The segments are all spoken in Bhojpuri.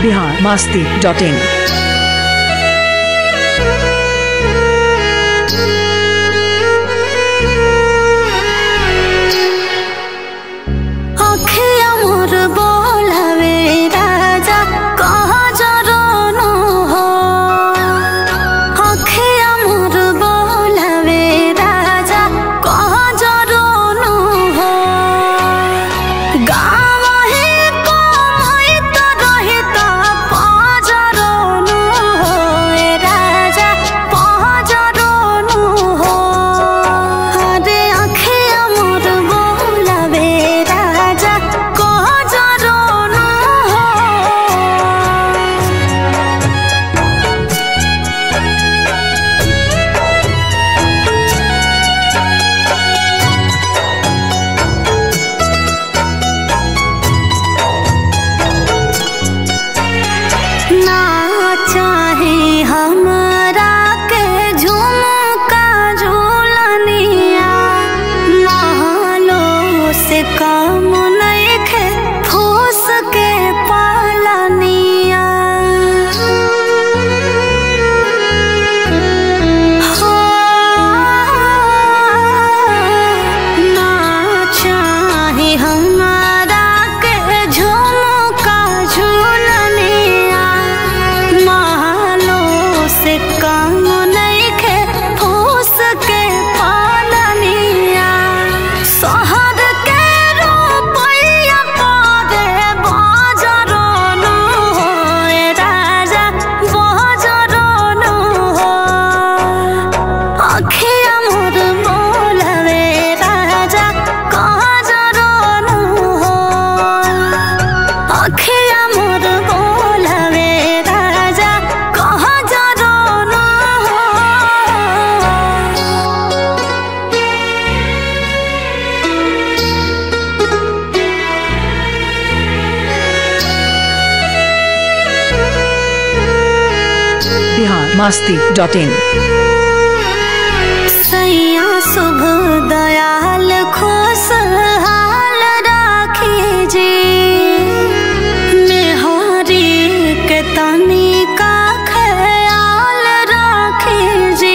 बिहार मास्ती डॉट इन অখিয়া মোর বলাবে রাজা কহ জরনো হো অখিয়া মোর বলাবে রাজা কহ জরনো হো গাম হে কমাইত রহিত পজরনো হো এ রাজা পজরনো হো আরে আখিয়া মোর বলাবে রাজা কহ জরনো হো ना चाहे हमरा के झुमका झूलनिया महलो से कम नइखे फूस के पालनिया हो ना चाहे हमरा के झुमका झूलनिया महलो से कम नइखे फूस के पालनिया शहर के रुपैया परे बजरनु हो ए राजा बजरनु हो अखिया मोर बोलवे राजा कहजरनु हो अखिया मोर बोलवे राजा कहजरनु हो बिहार मास्ती डॉट इन सैया शुभ दयाल खुशहाल राखी जी मेहरी के तनी का ख्याल राखी जी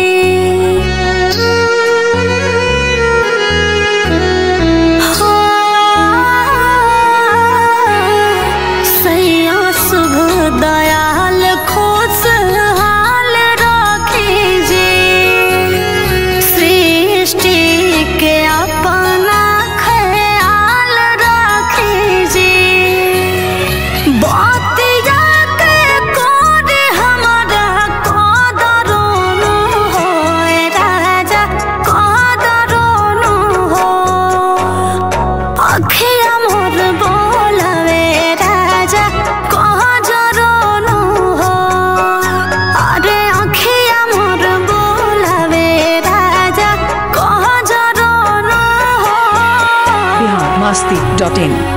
हो सैया शुभ दयाल खुशहाल राखी जी सृष्टि के अपना ख्याल राखी जी बतिया के कोड हमरा कदरोनु हो ए राजा कदरोनु हो अखिया मोर बोलवे राजा कह जरनु हो अरे अखिया मोर बोलवे राजा कह जरनु हो बिहार मास्ती डॉट इन